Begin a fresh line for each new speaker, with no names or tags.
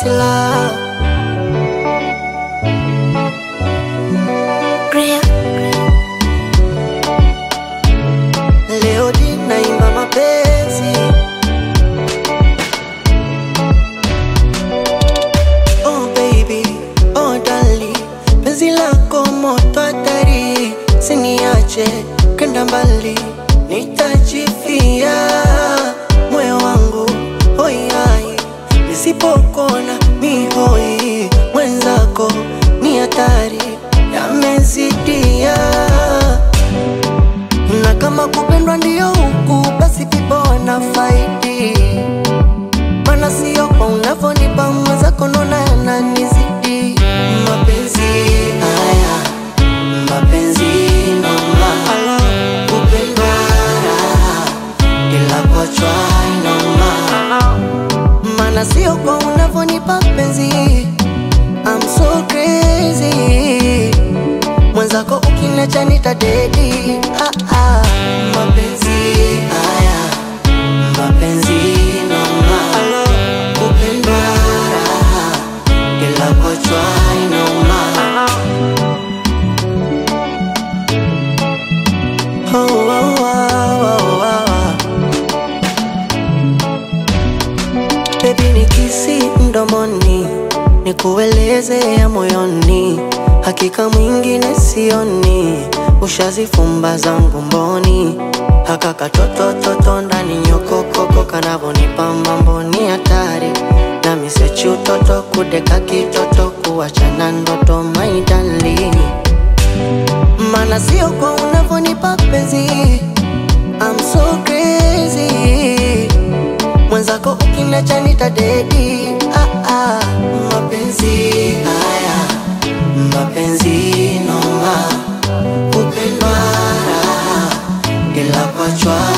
silaha. Leo ninaimba mapenzi Oh baby, oh darling, penzi lako moto hatari, siniache kenda mbali, nitajifia moyo wangu hoi hai, nisipokona mi hoi, mwenzako ni hatari, yamezidia na kama kupendwa ndio huku, basi vipo wanafaidi mana sio kwa unavyonipa mwenzako, nona yananizidi mapenzi haya, mapenzi noma, kupendwa raha, ila kuachwa inoma, mana sio kwa unavyonipa penzi, I'm so crazy mwenzako ukiniacha nitadedi. Ah, ah. Mapenzi haya, mapenzi noma, kupendwa raha, ila kuachwa inoma. Oh, oh, oh, oh, oh. Baby nikisi mdomoni, nikueleze ya moyoni, hakika mwingine sioni, ushazifumba zangu mboni, haka katoto toto ndani nyokokoko kanavonipa mambo ni hatari, na misechi utoto kudeka kitoto kuachana ndoto my darling mana sio kwa unavyonipa penzi I'm so crazy mwenzako ukiniacha nitadedi ah, ah. mapenzi haya mapenzi noma kupendwa raha ila kuachwa